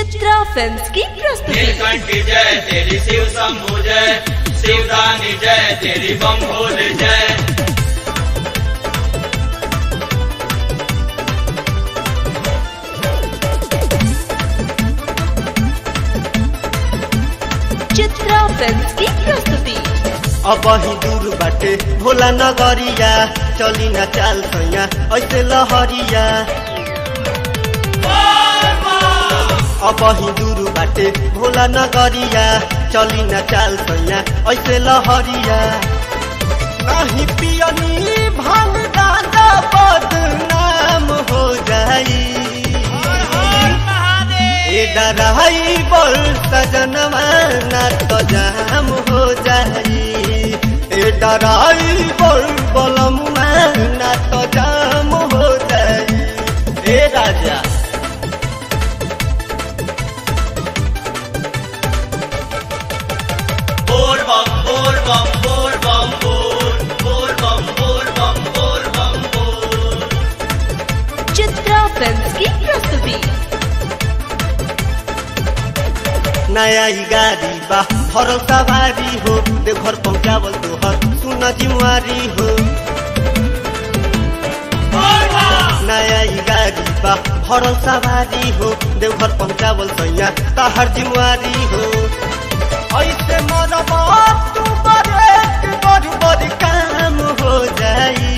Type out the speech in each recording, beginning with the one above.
Chitra films की प्रस्तुति नीलकंठ जय तेरी शिव शंभु जय शिवदानी जय तेरी बम भोल जय चित्रा फिल्म्स की प्रस्तुति अब ही दूर बाटे भोला नगरिया चली न चाल सैया ऐसे लहरिया अब ही दूर बाटे भोला नगरिया चली न चाल सैया ऐसे लहरिया नहीं पियनी भांग दादा बदनाम हो जाई ए डराई बोल सजनवा ना तो जाम हो जाई ए डराई बोल बोलमुआ ना तो जाम हो जाई ए राजा बोल बम बोल बम बोल बम बोल बोल बम बोल बम बोल बम बोल चित्रा फिल्म्स की प्रस्तुति नया ही गाड़ी बा भरल सवारी हो देवघर पहुँचावल तोहर सुन जिम्मेवारी हो नया ही गाड़ी बा भरल सवारी हो देवघर पहुँचावल सैया तहर जिम्मेवारी हो ऐसे मरबा तू बड़े बड़ बड़ काम हो जाई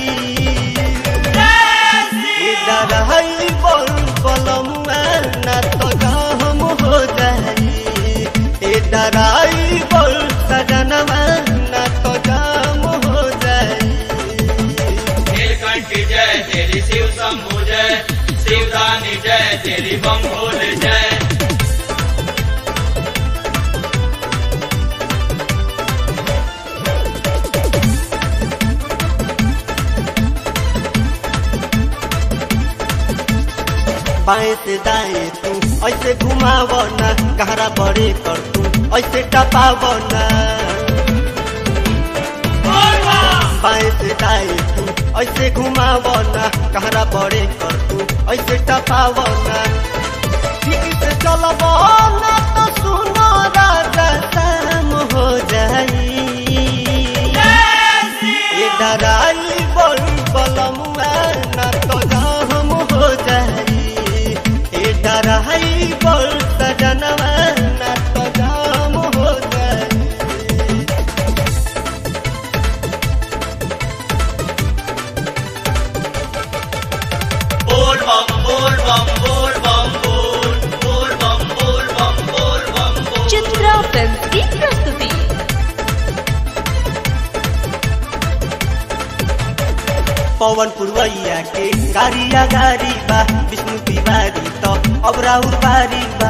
डराई बोल बोलमुआ ना तो गहम हो जाई ए डराई बोल सजनवा ना तो गम हो जाई नीलकंठ जय तेरी शिव शंभु जय शिवदानी जय तेरी बम भोल जय बाएं से दाएं तू ऐसे घुमाव ना गहरा बड़े कर तू ऐसे टपाव ना बाएं से दाएं तू ऐसे घुमाव ना गहरा बड़े कर तू ऐसे टपाव ना ठीक से चलब ना तो सुनो राजा शाम हो जाई ए डराई बोल बलमुआ ना तो गहम हो जाई ए डराई बोल सजनवा ना तो गहम हो जाई बोल बम बोल बम बोल बम बोल बोल बम बोल बम बोल बम बोल चित्रा फिल्म्स की प्रस्तुति पवन पुरवैया के गाड़िया गाड़ी बा विष्णु तिवारी तो अब राउर बारी बा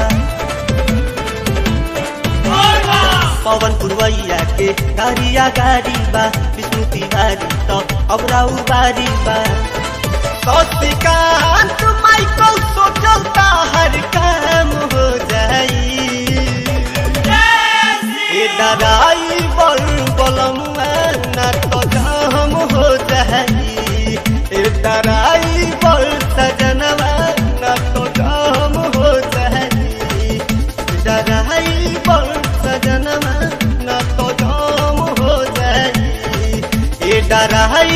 पवन पुरवैया के गाड़िया गाड़ी बा विष्णु तिवारी तो अब राउर बारी बा सौतिकांत माइकल सोचलता हर काम हो जाई ए डराई बोल बोलमुआ ना तो जाम हो जाई ए डराई बोल सजनवा ना तो जाम हो जाई डराई बोल सजनवा ना तो जाम हो जाई ए डराई